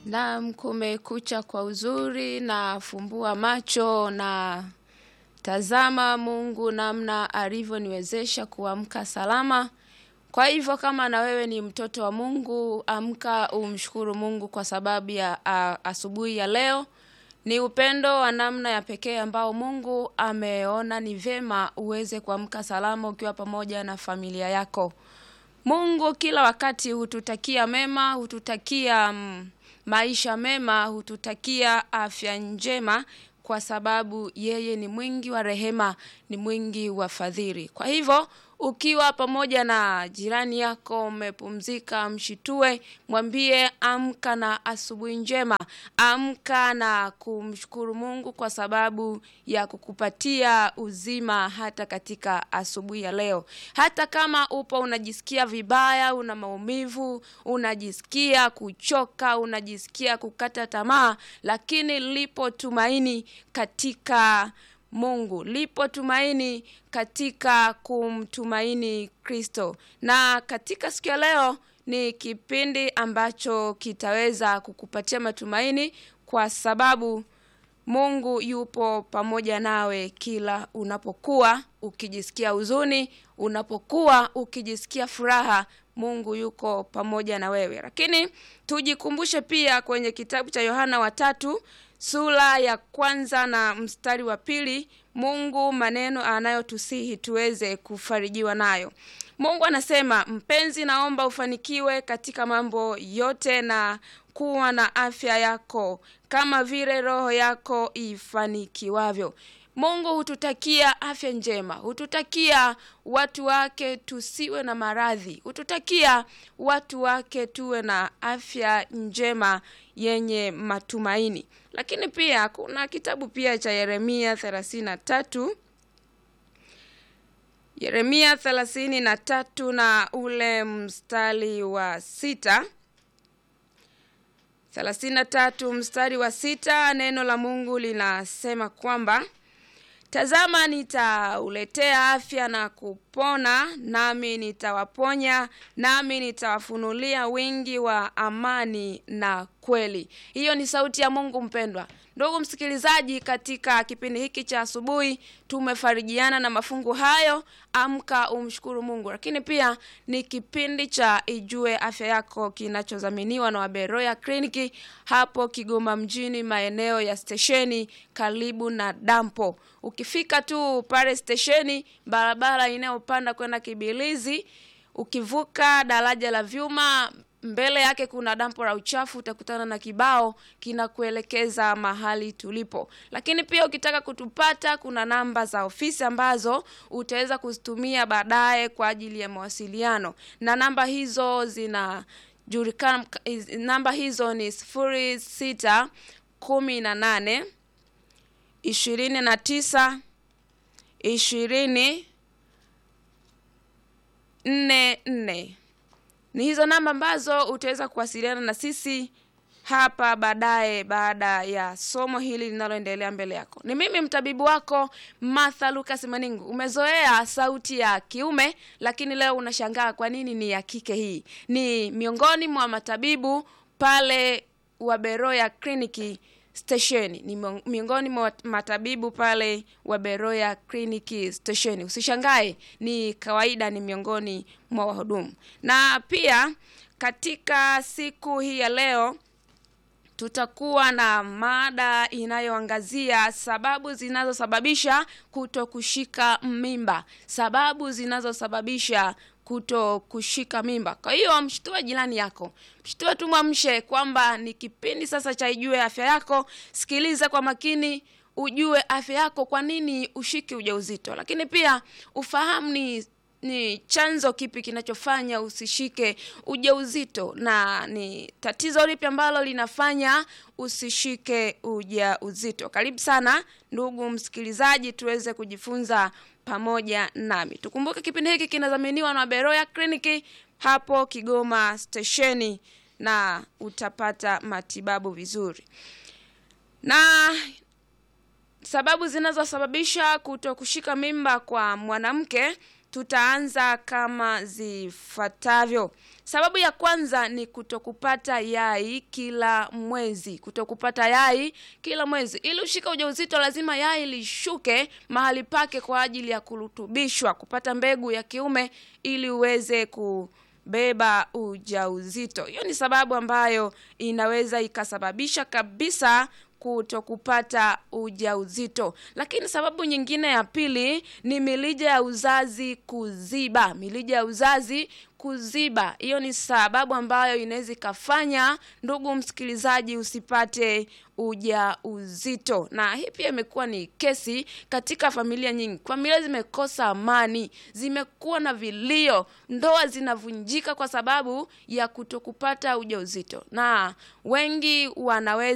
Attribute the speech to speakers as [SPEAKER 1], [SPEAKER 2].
[SPEAKER 1] Naam, kumekucha kwa uzuri na fumbua macho na tazama Mungu namna alivyoniwezesha kuamka salama. Kwa hivyo kama na wewe ni mtoto wa Mungu, amka umshukuru Mungu kwa sababu ya a, asubuhi ya leo. Ni upendo wa namna ya pekee ambao Mungu ameona ni vyema uweze kuamka salama ukiwa pamoja na familia yako. Mungu kila wakati hututakia mema, hututakia mm, maisha mema, hututakia afya njema kwa sababu yeye ni mwingi wa rehema, ni mwingi wa fadhili. Kwa hivyo ukiwa pamoja na jirani yako umepumzika, mshitue, mwambie amka na asubuhi njema, amka na kumshukuru Mungu kwa sababu ya kukupatia uzima hata katika asubuhi ya leo. Hata kama upo unajisikia vibaya, una maumivu, unajisikia kuchoka, unajisikia kukata tamaa, lakini lipo tumaini katika Mungu. Lipo tumaini katika kumtumaini Kristo. Na katika siku ya leo ni kipindi ambacho kitaweza kukupatia matumaini kwa sababu Mungu yupo pamoja nawe kila unapokuwa ukijisikia huzuni, unapokuwa ukijisikia furaha, Mungu yuko pamoja na wewe. Lakini tujikumbushe pia kwenye kitabu cha Yohana wa tatu sura ya kwanza na mstari wa pili Mungu maneno anayotusihi tuweze kufarijiwa nayo. Mungu anasema, mpenzi, naomba ufanikiwe katika mambo yote na kuwa na afya yako kama vile roho yako ifanikiwavyo. Mungu hututakia afya njema, hututakia watu wake tusiwe na maradhi, hututakia watu wake tuwe na afya njema yenye matumaini. Lakini pia kuna kitabu pia cha Yeremia thelathini na tatu Yeremia thelathini na tatu na ule mstari wa sita thelathini na tatu mstari wa sita neno la Mungu linasema kwamba Tazama, nitauletea afya na kupona, nami nitawaponya, nami nitawafunulia wingi wa amani na kweli. Hiyo ni sauti ya Mungu mpendwa. Ndugu msikilizaji, katika kipindi hiki cha asubuhi tumefarijiana na mafungu hayo, amka umshukuru Mungu. Lakini pia ni kipindi cha Ijue Afya Yako kinachodhaminiwa na Waberoya Kliniki hapo Kigoma mjini, maeneo ya stesheni karibu na dampo. Ukifika tu pale stesheni, barabara inayopanda kwenda Kibilizi, ukivuka daraja la vyuma mbele yake kuna dampo la uchafu, utakutana na kibao kinakuelekeza mahali tulipo. Lakini pia ukitaka kutupata, kuna namba za ofisi ambazo utaweza kuzitumia baadaye kwa ajili ya mawasiliano, na namba hizo zinajulikana. Namba hizo ni sifuri sita kumi na nane ishirini na tisa ishirini nne nne ni hizo namba ambazo utaweza kuwasiliana na sisi hapa baadaye baada ya somo hili linaloendelea mbele yako. Ni mimi mtabibu wako Martha Lucas Maningu. Umezoea sauti ya kiume, lakini leo unashangaa kwa nini ni ya kike. Hii ni miongoni mwa matabibu pale Waberoya kliniki stesheni ni miongoni mwa matabibu pale wa Beroya kliniki stesheni. Usishangae, ni kawaida, ni miongoni mwa wahudumu. Na pia katika siku hii ya leo tutakuwa na mada inayoangazia sababu zinazosababisha kuto kushika mimba, sababu zinazosababisha kuto kushika mimba. Kwa hiyo mshtue jirani yako, mshtue tu, mwamshe kwamba ni kipindi sasa cha Ijue Afya Yako. Sikiliza kwa makini, ujue afya yako, kwa nini ushike ujauzito, lakini pia ufahamu ni ni chanzo kipi kinachofanya usishike ujauzito na ni tatizo lipi ambalo linafanya usishike ujauzito. Karibu sana ndugu msikilizaji, tuweze kujifunza pamoja nami. Tukumbuke kipindi hiki kinadhaminiwa na Beroya Kliniki hapo Kigoma stesheni, na utapata matibabu vizuri. Na sababu zinazosababisha kuto kushika mimba kwa mwanamke tutaanza kama zifuatavyo. sababu ya kwanza ni kutokupata yai kila mwezi kutokupata yai kila mwezi ili ushike ujauzito lazima yai lishuke mahali pake kwa ajili ya kurutubishwa kupata mbegu ya kiume ili uweze kubeba ujauzito hiyo ni sababu ambayo inaweza ikasababisha kabisa kutokupata ujauzito lakini sababu nyingine ya pili ni milija ya uzazi kuziba milija ya uzazi kuziba hiyo ni sababu ambayo inaweza ikafanya ndugu msikilizaji usipate uja uzito na hii pia imekuwa ni kesi katika familia nyingi familia zimekosa amani zimekuwa na vilio ndoa zinavunjika kwa sababu ya kutokupata ujauzito na wengi wanaweza